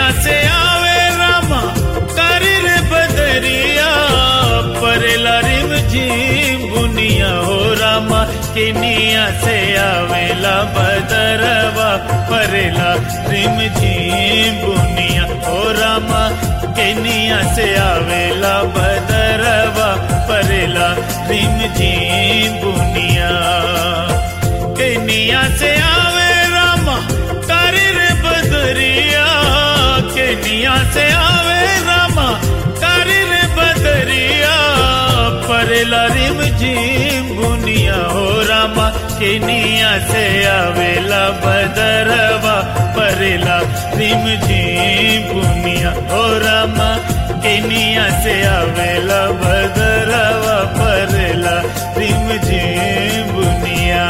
Kenya से आवे रामा करी रे बदरिया परेला रिम झीम बुनिया हो रामा केनिया से आवेला बदरवा परेला रिम झीम बुनिया हो रामा केनिया से आवेला बदरवा परेला रिम झीम बुनिया केनिया से आवे रामा करी रे बदरिया केनिया से आवे रामा करी रे बदरिया परेला रिम झीम बुनिया हो रामा केनिया से आवेला बदरवा परेला रिम झीम बुनिया हो रामा केनिया से आवेला बदरवा परेला रिम झीम बुनिया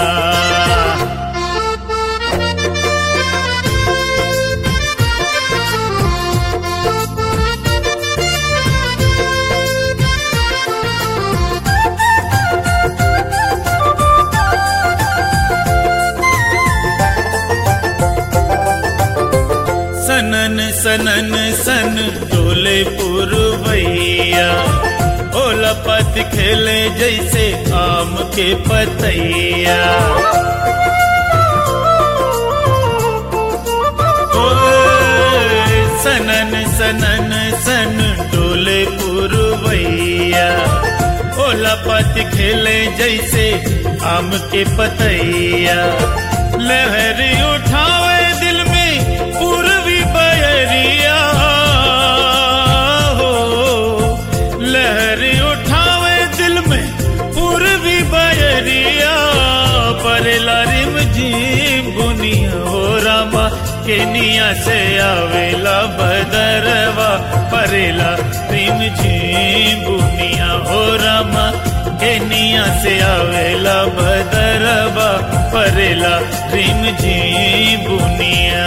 सनन सनन सन डोले पुरवैया ओला पत खेले जैसे आम के पतैया ओए, सनन सनन सन डोले पुरवैया ओला पत खेले जैसे आम के पतैया लहरी उठावे दिल में पूर्वी बयरिया हो लहरी उठावे दिल में पूर्वी बयरिया परेला रिम झीम बुनिया हो रामा केनिया से आवेला बदरवा परेला रिम झीम बुनिया हो रामा केनिया से आवेला बदरवा परेला रिम झीम बुनिया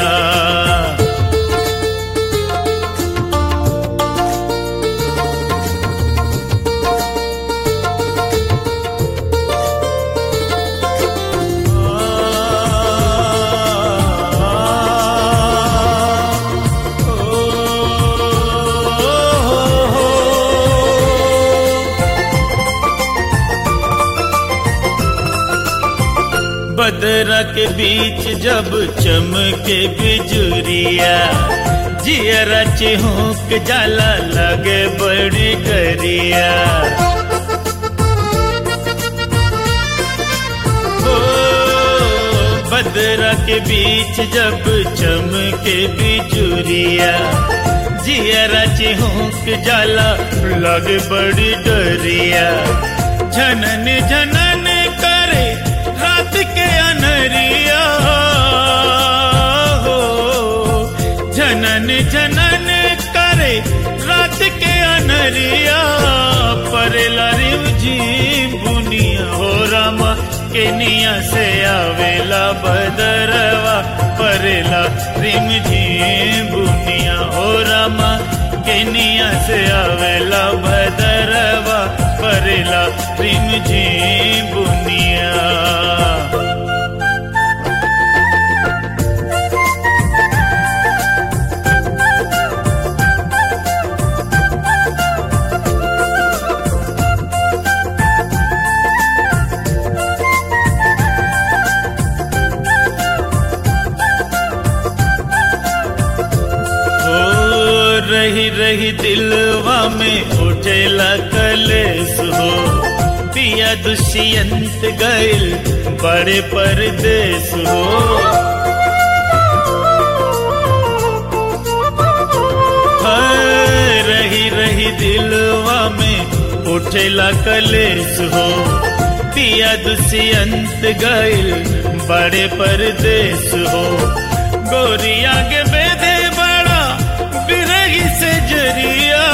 बदरा के बीच जब चमके बिजुरिया जियरा चिहुक जाला लगे बड़ी गरिया ओ, बदरा के बीच जब चमके बिजुरिया जियरा चिहुक जाला लगे बड़ी डरिया झनन झनन करे रात के अनरिया हो झनन झनन करे रात के अनरिया परेला रिम झीम बुनिया हो रामा केनिया से आवेला बदरवा परेला रिम झीम बुनिया हो रामा केनिया से आवेला बदरवा परेला रिम झीम बुनिया ओ रही रही दिलवा में उठेला कलेस हो पिया दुष्यंत गैल बड़े परदेस हो हाय, रही रही दिलवा में उठेला कलेस हो पिया दुष्यंत गैल बड़े परदेस हो गोरिया के बेदे बड़ा बिरही से जरिया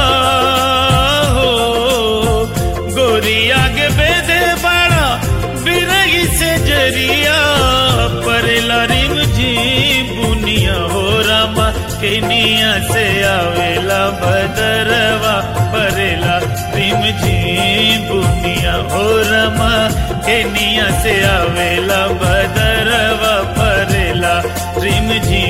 हो गोरिया के बेदे बड़ा बिरही से जरिया परेला रिम जी बुनिया हो रामा केनिया से आवेला बदरवा परेला रिम जी बुनिया हो रामा केनिया से आवेला बदरवा परेला रिम जी